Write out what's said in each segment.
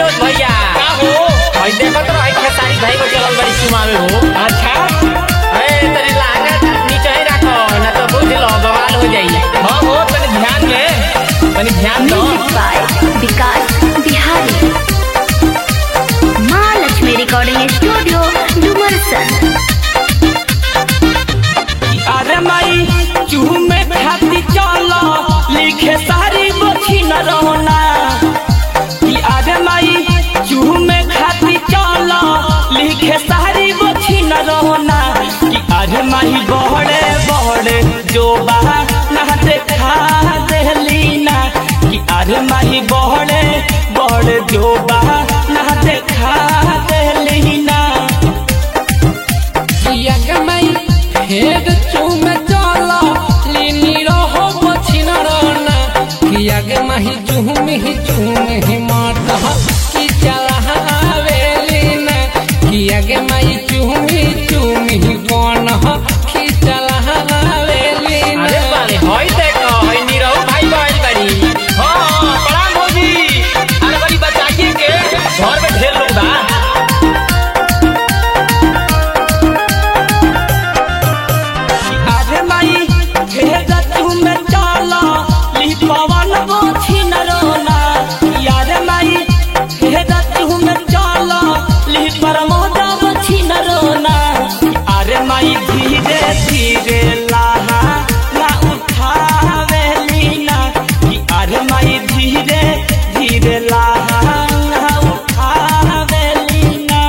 मनोज भैया का हो भाई देखत रहो खेसारी भाई को चलल बड़ी चुमावे हो अच्छा ए तनी लागत नीचे ही रखो ना तो बुझ लो बवाल हो जाई हाँ हो तनी ध्यान में तनी ध्यान दो म्यूजिक बाय विकास बिहारी माँ लक्ष्मी रिकॉर्डिंग स्टूडियो डुमरसन अरे माई चूह में खाती चलो लिखे सारी बची न रहना कि अरे माई चूह में खाती चलो लिखे सारी बची न रहना कि अरे माई बहड़े बहड़े जो बहा ना देखा देली ना कि अरे माई बहड़े बहड़े जो बहा ना देखा देली ना यगमई हेद चुम चला लिनी रहो पछिन रहना यगमही जुम ही जुम ही माता की चला हवेलीना यगमई जुम ही जुम ही कौन की चला हवेलीना अरे बाले होई देखो होई नीरव भाई बाइल बड़ी हाँ प्रणाम भौजी अरे बड़ी बताइए के घर में ढेर लोग बा अरे माई भेज तुम चला ली पवन बोछी न रोना यारे माई भेज तुम चला ली प्रमोद बोछी न रोना अरे माई धीरे धीरे लाहा ना उठावे लीना कि अरे माई धीरे धीरे लाहा ना उठावे लीना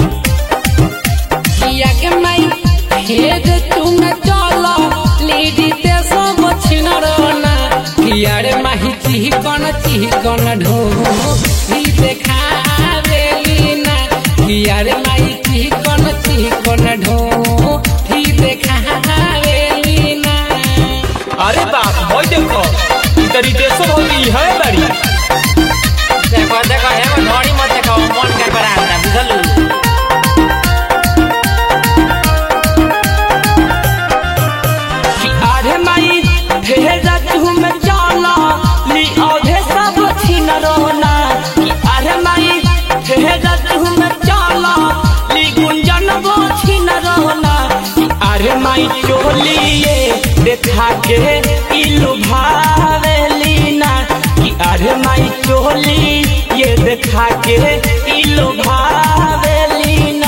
यगमई हेद चुम चला लीडी ते सब छिन रहना यारे माही चिकन चिकन ढो ही देखावेलीना यारे माही चिकन चिकन ढो ही देखावेलीना अरे बाप भाई देखो ई तरी देशो भौजी है बड़ी देखो देखो हे घड़ी मत देखो मन के बराबर बुझलू कि अरे माई भेजा तुम चला ली औधे सब छिन रोना कि अरे माई भेजा तुम चला ली गुंजन वो छिन रोना कि अरे माई चोलिए देखा के इलु भावेलीना कि अरे माई चोली ये देखा के इलु भावेलीना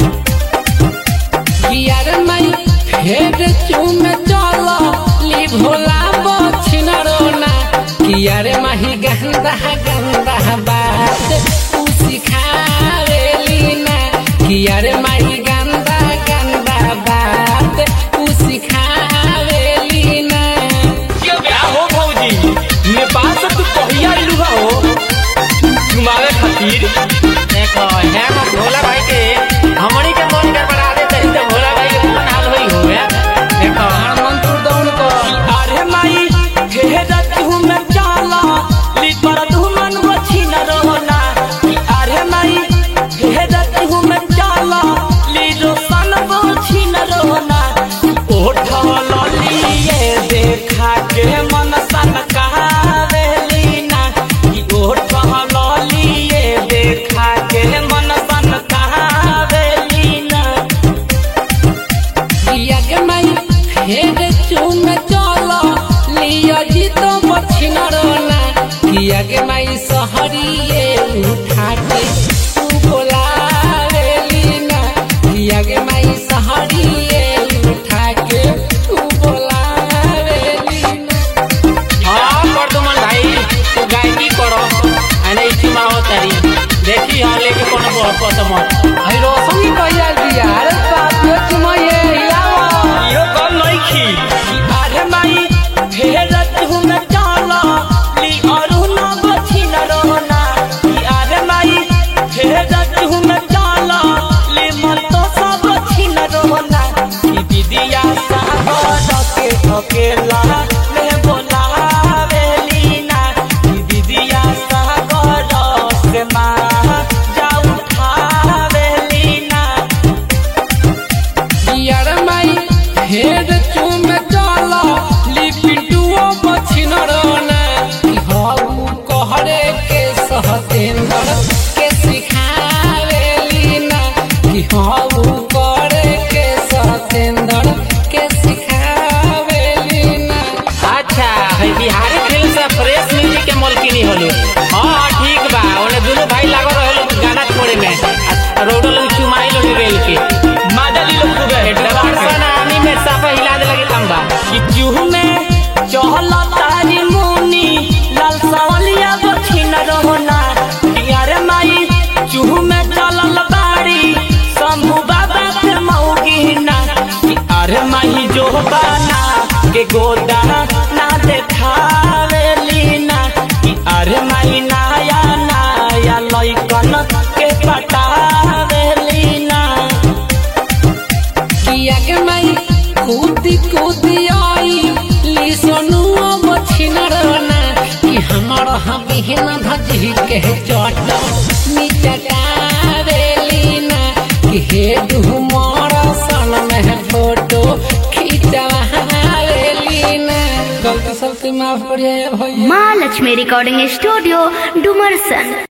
यारे माई हेद चुम चला ली भोला बछिन रोना यारे माही गंदा गंदा बात तू सिखावेलीना यारे माही गंदा गंदा बात तू सिखावेलीना क्या हो भौजी नेपाल से तू कहिया इलू हो घुमावे खातिर देखो हे भोला भाई के हमनी के मन के बड़ा दे तरी तो भोला भाई के मन हाल होई हो या देखो मंत्र दौड़ कर अरे माई भेजा तुम चला ली पर धुमन बची न रोना कि अरे माई भेजा तुम चला ली रोशन बची न रोना ओठ लिए देखा के मन सन कहावेलीना कि ओठ लिए देखा के मन सन कहावेलीना यगमई हेद चुम चला लिया जी तो बछिन रोना यगमई सहरिए उठाके तू बोलावेलीना यगमई सहरिए उठाके तू बोलावेलीना हां परदुमन भाई तू गायकी करो आने इसी माहो तारी देखी हां लेके कोनो बहुत पसंद आई रोशनी कहिया दिया अरे बाप रे तुम ये हिलावा इहो कम नहीं खी अरे माई भेजा तुम चला ली अरु न बची न रोना कि अरे माई भेजा तुम चला ली मन तो सब बची न रोना कि दीदिया सागर के ठकेला ले बोलावेलीना कि दीदिया सागर से माँ जा उठावेलीना यार माई हेड चुम चला ली पिंटुओ बछिन है बिहारी फिल्म से फ्रेश म्यूजिक के मलकिनी होलो हाँ हाँ ठीक बा ओने दोनों भाई लागो रहलो गाना छोड़े में आ रोडो लोग चुमाई लोग रेल के मादली लोग खूबे डबरसन आनी में साफा हिला दे लगे तंबा कि चूह में चहल तारी मुनी लाल सावलिया बछिन रहना यार माई चूह में चलल बाड़ी शंभू बाबा के मौगिना कि अरे माई जो बाना के गोदा ना देखावे लीना कि अरे माई नाया नाया लइकन के पटावे लीना किया के माई कूदी कूदी आई ली सोनू बछिन रहना कि हमर हबिहन धजी के चट निचटावेली ना कि हे डुमर सन में फोटो खिंचवावेली ना गलती सलती माफ करिए भैया माँ लक्ष्मी रिकॉर्डिंग स्टूडियो डुमरसन